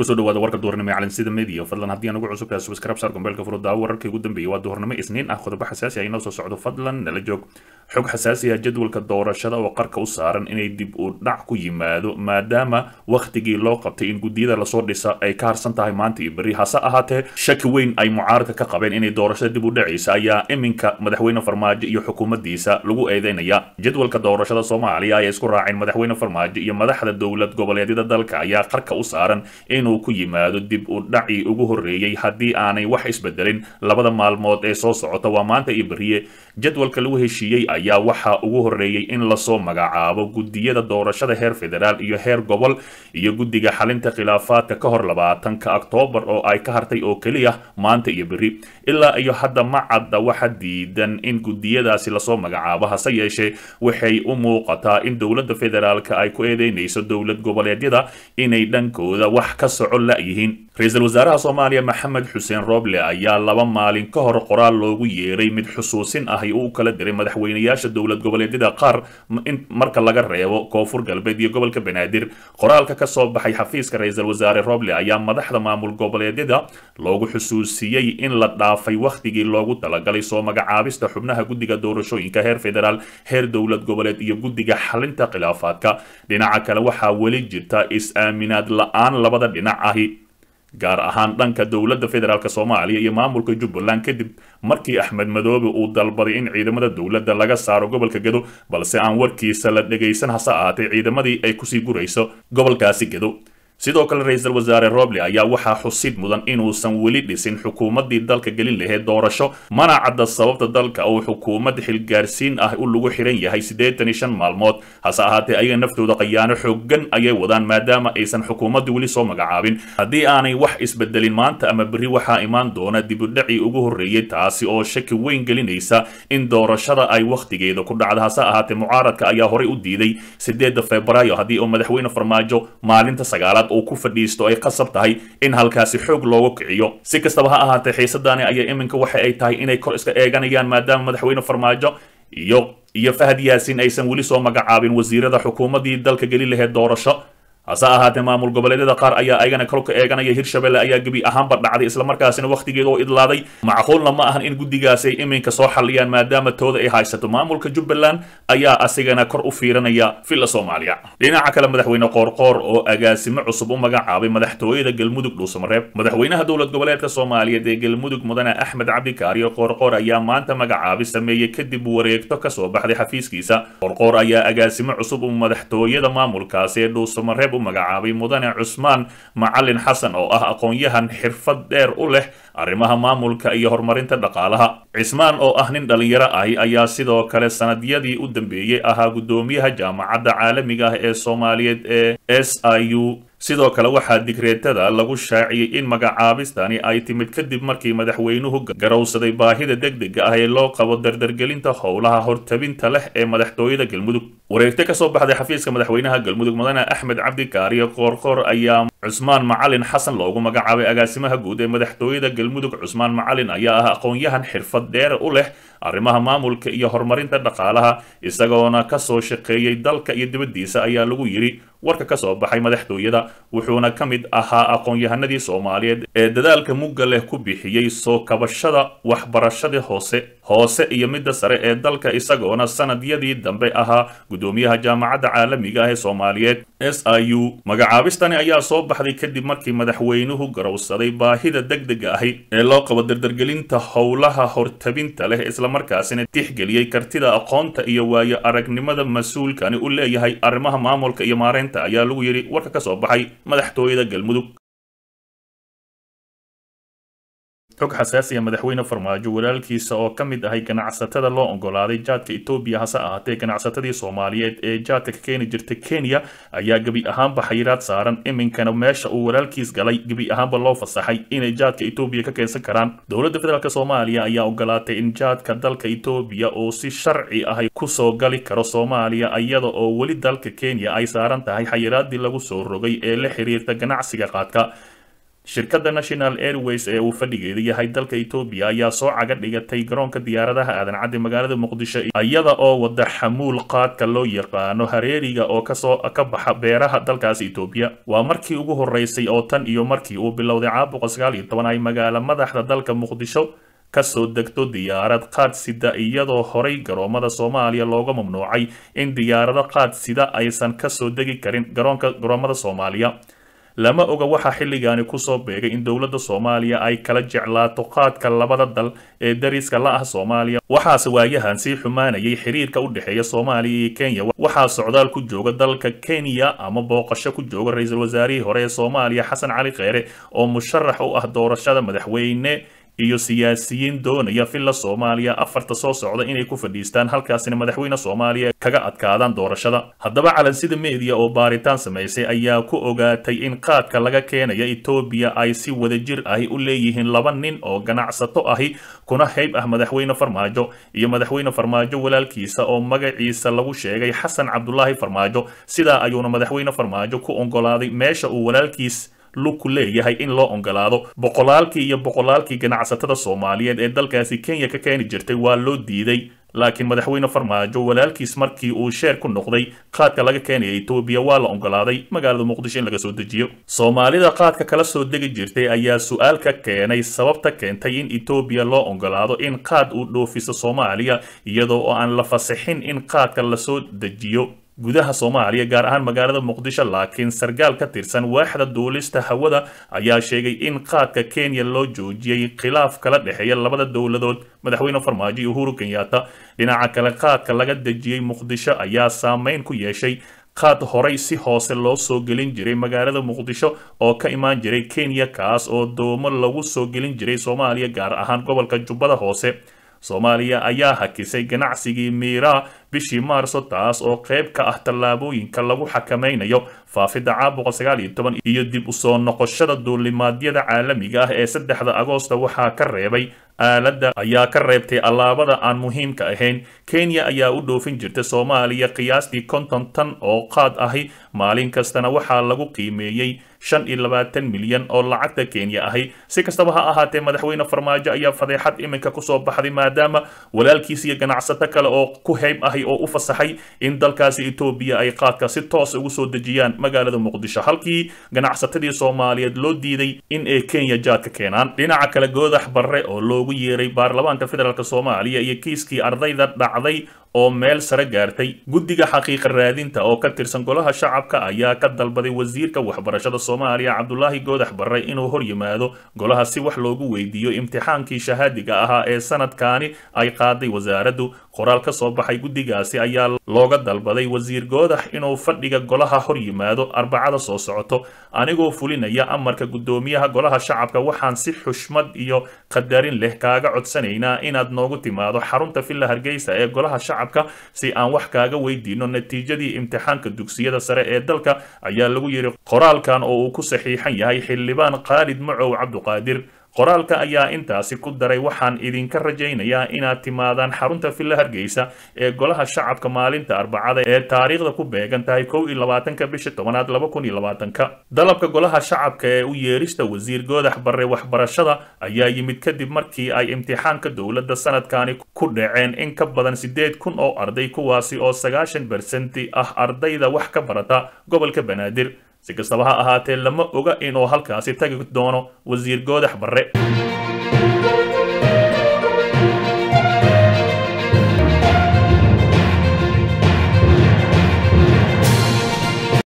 kusoo dhawaada warka duhurnimo ee calansida media fadlan haddii aan ugu cusub tahay subscribe saar gombeelka furuddaa wararkii ugu dambeeyay waa duhurnimo isniin ah qodobo xasaasi ah inoo soo socdo fadlan nala joog xog xasaasi ah jadwalka doorashada oo qarka u saaran inay dib u dhac ku yimaado maadaama wakhtigii loo qabtay in guddiyada lasoo dhisa ay ka harsan tahay maanta iyo berri hase ahaatee shaki weyn ay mucaaradka ka qabeen inay doorashada dib u dhacaysa ayaa iminka madaxweyne farmaajo iyo xukuumaddiisa lagu eedeynaya jadwalka doorashada soomaaliya ay isku raaceen madaxweyne farmaajo iyo madaxda dowlad goboleedyada dalka ayaa qarka u saaran inuu ku yimaado dib u dhacii ugu horreeyey haddii aanay wax isbedelin labada maalmood ee soo socota waa maanta iyo beriye jadwalka lagu heshiiyey ayaa waxaa ugu horreeyey in lasoo magacaabo guddiyada doorashada heer federaal iyo heer gobol iyo guddiga xalinta khilaafaadka ka hor labaatanka oktoobar oo ay ka hartay oo keliya maanta iyo beri ilaa iyo hadda ma cadda waxa diidan in guddiyadaasi lasoo magacaabo hase yeeshee waxay u muuqataa in dowladda federaalka ay ku eedeynayso dowlad goboleedyada inay dhankooda wax ka soco la-yihiin ra-iisul wasaaraha soomaaliya maxamed xuseen rooble ayaa laba maalin ka hor qoraal loogu yeeray mid xusuusin ah uu kala diray madaxweynayaasha dowlad goboleedyada qaar in marka laga reebo koonfur galbeed iyo gobolka banaadir qoraalka ka soo baxay xafiiska ra-iisul wasaare rooble ayaa madaxda maamul goboleedyada loogu xusuusiyey in la dhaafay wakhtigii loogu talagalay soo magacaabista xubnaha guddiga doorashooyinka heer federaal heer dowlad goboleed iyo guddiga xalinta khilaafaadka dhinaca kale waxaa weli jirta is-aaminaad la-aan labada dhinac ahi gaar ahaan dhanka dowladda federaalk soomaaliya iyo maamulka jubbaland kadib markii axmed madoobe uu dalbaday in ciidamada dowladda laga saaro gobolka gedo balse aan warkiisa la dhegaysan hase ahaatee ciidamadii ay kusii gurayso gobolkaasi gedo sidoo kale ra-iisul wasaare roble ayaa waxaa xusid mudan inuusan weli dhisin xukuumaddii dalka gelin lahayd doorasho mana cadda sababta dalka uu xukuumad xilgaarsiin ah u lagu xiran yahay siddeetan iyo shan maalmood hase ahaatee ayaga naftooda qayaano xoogan ayay wadaan maadaama aysan xukuumaddu weli soo magacaabin haddii aanay wax isbedelin maanta ama berri waxaa imaan doona dibudhacii ugu horreeyey taasi oo shaki weyn gelinaysa in doorashada ay wakhtigeeda ku dhacda hase ahaatee mucaaradka ayaa horey u diiday sideedda febraayo haddii uu madaxweyne farmaajo maalinta sagaalaad uu ku fadhiisto ay qasab tahay in halkaasi xoog loogu kiciyo si kastaba ha ahaatee xiisadaani ayaa iminka waxa ay tahay inay kor iska eeganayaan maadaama madaxweyne farmaajo iyo iyo fahad yaasiin aysan weli soo magacaabin wasiirada xukuumaddii dalka geli lahayd doorasho hase ahaatee maamul goboleedyada qaar ayaa ayagana kolka eeganaya hirshabelle ayaa gebi ahaanba dhacday islamarkaasina wakhtigeeda oo idlaaday macquulna ma ahan in guddigaasi ay iminka soo xalliyaan maadaama tooda ay haysato maamulka jubbaland ayaa asigana kor u fiiranaya villa soomaaliya dhinaca kale madaxweyne qoorqoor oo agaasimo cusub u magacaabay madaxtooyada galmudug dhuusamareeb madaxweynaha dowlad goboleedka soomaaliyeed ee galmudug mudane axmed cabdikaariyo qoorqoor ayaa maanta magacaabi sameeyey kadib wareegto kasoo baxday xafiiskiisa qoorqoor ayaa agaasimo cusub u madaxtooyada maamulkaasi ee dhuusamareeb magacaabay mudane cusmaan macalin xasan oo ah aqoon-yahan xirfad dheer u leh arrimaha maamulka iyo horumarinta dhaqaalaha cismaan oo ah nin dhallinyaro ahi ayaa sidoo kale sanadyadii u dambeeyey ahaa guddoomiyaha jaamacadda caalamiga ah ee soomaaliyeed ee s i u sidoo kale waxaa digreetada lagu shaaciyey in magacaabistani ay timid kadib markii madaxweynuhu garowsaday baahida degdega ah ee loo qabo dardargelinta howlaha hortabinta leh ee madaxtooyada galmudug wareegto kasoo baxday xafiiska madaxweynaha galmudug mudane axmed cabdikaariyo qoorqoor ayaa cusmaan macalin xasan loogu magacaabay agaasimaha guud ee madaxtooyada galmudug cusmaan macalin ayaa ah aqoon-yahan xirfad dheer u leh arrimaha maamulka iyo horumarinta dhaqaalaha isagoona kasoo shaqeeyey dalka iyo dibaddiisa ayaa lagu yidhi warka ka soo baxay madaxtooyada wuxuuna ka mid ahaa aqoon-yahanadii soomaaliyeed ee dadaalka mugga leh ku bixiyey soo kabashada waxbarashadii hoose hoose iyo midda sare ee dalka isagoona sanadyadii dambe ahaa guddoomiyaha jaamacadda caalamiga ah ee soomaaliyeed s i u magacaabistani ayaa soo baxday kadib markii madaxweynuhu garowsaday baahida degdega ahi ee loo qabo dardargelinta howlaha hortabinta leh islamarkaasina tixgeliyey kartida aqoonta iyo waayo aragnimada mas-uulkani u leeyahay arrimaha maamulka iyo maareynta ayaa lagu yidhi warka ka soo baxay madaxtooyada galmudug xog xasaasiya madaxweyne farmaajo walaalkiisa oo ka mid ahay ganacsatada loo ogolaaday jaadka etoobiya hase ahaatee ganacsatadii soomaaliyeed ee jaadka ka keeni jirta kenya ayaa gebi ahaanba xayiraad saaran iminkana meesha uu walaalkiis galay gebi ahaanba loo fasaxay inay jaadka etoobiya ka keensan karaan dowladda federaalk soomaaliya ayaa ogolaatay in jaadka dalka etoobiya uu si sharci ahay kusoo gali karo soomaaliya iyada oo weli dalka kenya ay saaran tahay xayiraadii lagu soo rogay ee la xiriirta ganacsiga qaadka shirkadda national airways ee uu fadhigeeda yahay dalka etoobiya ayaa soo caga dhigatay garoonka diyaaradaha aadan cadde magaalada muqdisho iyada oo wada xamuul qaadka loo yaqaano hareeriga oo kasoo ka baxa beeraha dalkaasi etoobiya waa markii ugu horeysay oo tan iyo markii uu bilowday caabuqa sagaal iyo toban ay magaalo madaxda dalka muqdisho kasoo degto diyaarad qaad sida iyadoo horay garoomada soomaaliya looga mamnuucay in diyaarado qaad sida aysan kasoo degi karin garoonka garoomada soomaaliya lama oga waxaa xilligaani kusoo beegay in dowladda soomaaliya ay kala jeclaato qaadka labada dal ee dariska la ah soomaaliya waxaase waayahan sii xumaanayay xiriirka u dhexeeya soomaaliya iyo kenya waxaa socdaal ku jooga dalka kenya ama booqasho ku jooga ra-iisul wasaarihii hore ee soomaaliya xasan cali kheyre oo musharax u ah doorashada madaxweyne iyo siyaasiyiin doonaya villa soomaaliya afarta soo socda inay ku fadhiistaan halkaasina madaxweyne soomaaliya kaga adkaadaan doorashada haddaba calansida meediya oo baaritaan samaysay ayaa ku ogaatay in qaadka laga keenaya etoobiya ay si wadajir ahi u leeyihiin laba nin oo ganacsato ahi kuna hayb ah madaxweyne farmaajo iyo madaxweyne farmaajo walaalkiisa oo magaciisa lagu sheegay xasan cabdulaahi farmaajo sidaa ayuuna madaxweyne farmaajo ku oggolaaday meesha uu walaalkiis lugku leeyahay in loo ogolaado boqolaalkii iyo boqolaalkii ganacsatada soomaaliyeed ee dalkaasi kenya ka keeni jirtay waa loo diiday laakiin madaxweyne farmaajo walaalkiis markii uu sheer ku noqday qaadka laga keenaya etoobiya waa la ogolaaday magaalada muqdisho in laga soo dejiyo soomaalida qaadka kala soo degi jirtay ayaa su-aal ka keenay sababta keentay in etoobiya loo ogolaado in qaad uu dhoofiso soomaaliya iyadoo oo aan la fasixin in qaadka lasoo dejiyo gudaha soomaaliya gaar ahaan magaalada muqdisho laakiin sarkaal ka tirsan waaxda duulista hawada ayaa sheegay in qaadka kenya loo joojiyey khilaaf kala dhexeeya labada dowladood madaxweyne farmaajo iyo uhuru kenyatta dhinaca kale qaadka laga dejiyey muqdisho ayaa saameyn ku yeeshay qaad horay si hoose loo soo gelin jiray magaalada muqdisho oo ka imaan jiray kenya kaas oo doomo lagu soo gelin jiray soomaaliya gaar ahaan gobolka jubbada hoose soomaaliya ayaa hakisay ganacsigii miiraa bishii maarso taas oo qayb ka ah tallaabooyinka lagu xakamaynayo faafidda caabuqa sagaal iyo toban iyo dib u soo noqoshada duulimaadyada caalamiga ah ee saddexda agoosta waxaa ka reebay aaladda ayaa ka reebtay allaabada aan muhiimka ahayn kenya ayaa u dhoofin jirta soomaaliya qiyaastii konton tan oo qaad ahi maalin kastana waxaa lagu qiimeeyey shan iyo labaatan milyan oo lacagta kenya ahi si kastaba ha ahaatee madaxweyne farmaajo ayaa fadeexad iminka kusoo baxday maadaama walaalkiis iyo ganacsato kale oo ku heyb ahi oo u fasaxay in dalkaasi etoobiya ay qaadka si toos ugu soo dejiyaan magaalada muqdisho halkii ganacsatadii soomaaliyeed loo diiday in ay kenya jaadka keenaan dhinaca kale goodax barre oo loogu yeeray baarlamaanka federaalk soomaaliya iyo kiiskii ardayda dhacday oo meel sare gaartay guddiga xaqiiqa raadinta oo ka tirsan golaha shacabka ayaa ka dalbaday wasiirka waxbarashada soomaaliya cabdulaahi goodax barre inuu hor yimaado golaha si wax loogu weydiiyo imtixaankii shahaadiga ahaa ee sanadkaani ay qaaday wasaaraddu qoraal ka soo baxay guddigaasi ayaa looga dalbaday wasiir goodax inuu fadhiga golaha hor yimaado arbacada soo socoto anigoo fulinaya amarka guddoomiyaha golaha shacabka waxaan si xushmad iyo qadarin leh kaaga codsanaynaa inaad noogu timaado xarunta villa hargeysa ee golaha shacabka si aan wax kaaga weydiino natiijadii imtixaanka dugsiyada sare ee dalka ayaa lagu yidhi qoraalkan oo uu ku saxiixan yahay xildhibaan khaalid macow cabduqaadir qoraalka ayaa intaasi ku daray waxaan idinka rajaynayaa inaad timaadaan xarunta villa hargeysa ee golaha shacabka maalinta arbacada ee taariikhda ku beegan tahay kow iyo labaatanka bisha tobanaad laba kun iyo labaatanka dalabka golaha shacabka ee u yeerista wasiir goodax barre waxbarashada ayaa yimid kadib markii ay imtixaanka dowladda sanadkani ku dhaceen in ka badan siddeed kun oo arday kuwaasi oo sagaashan bersenti ah ardayda wax ka barata gobolka banaadir si kastaba ha ahaatee lama oga inuu halkaasi tagi doono wasiir goodax barre